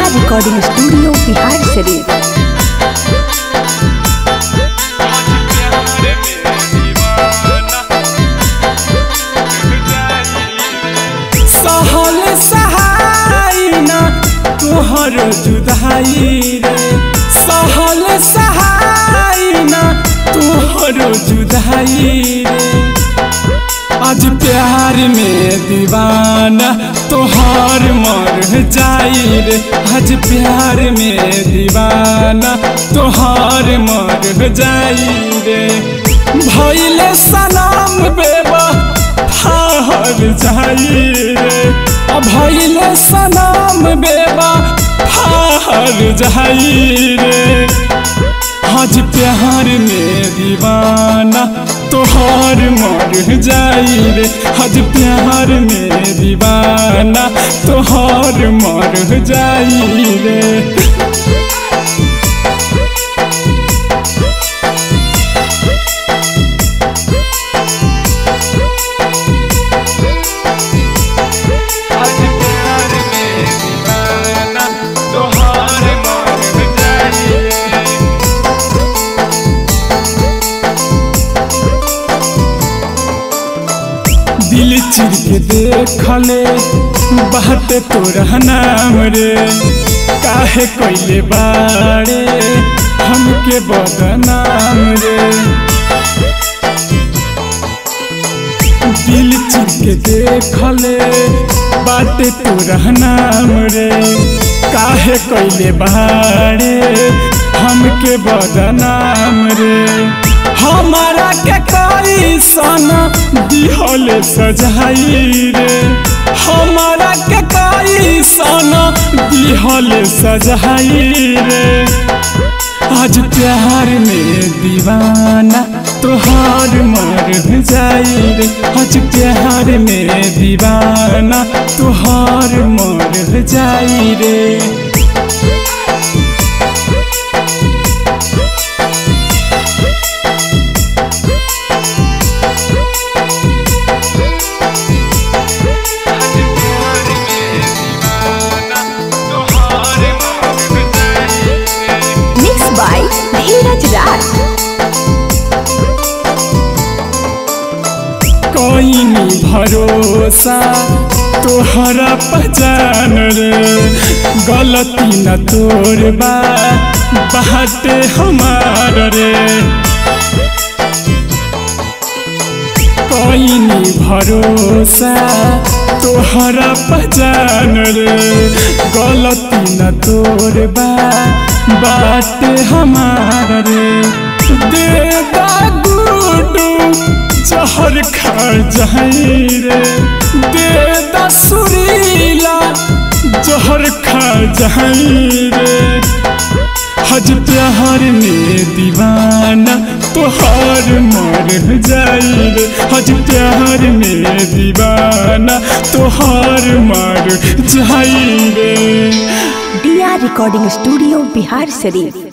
recording studio Bihar शरीफ सहल सहाय ना तोहर जुदाई रे सहल सहाय ना तोहर जुदाई रे आज प्यार में दीवाना तोहार मर जाई रे आज प्यार में दीवाना तोहार मर जाई रे भैले सलाम बेबा हार जाई रे भैले सलाम बेबा हार जाई रे आज प्यार में दीवाना तोहार मर जाई रे आज प्यार में दीवाना तोहार मर जाई रे आज प्यार में दीवाना तोहार मर जाई रे दिल चिर के देखले बाटे तोरा नाम रे काहे कोइले बाड़े हमके बदनाम रे दिल चिर के देखले बाटे तोरा नाम रे काहे कोइले बाड़े हमके बदनाम रे हमारा के कोई सना दिहल सजाई रे हमारा के कोई सना दिहल सजाई रे आज प्यार में दीवाना तोहार मर जाई रे आज प्यार में दीवाना तोहार मर जाई रे मिक्स बाय धीरज राज कोई नहीं भरोसा तोहरा पहचान रे गलती न तोर बा बाटे हमार रे कोई नहीं भरोसा तोहरा पहचान रे गलती न तोर बा बाटे हमार रे दे दा गुडू जहर खा जाई रे दे दा सुरीला जहर खा जाई रे हज प्यार में दीवाना तोहार मर जाई रे हज प्यार में दीवाना तोहार मर जाई रे B R recording studio Bihar शरीफ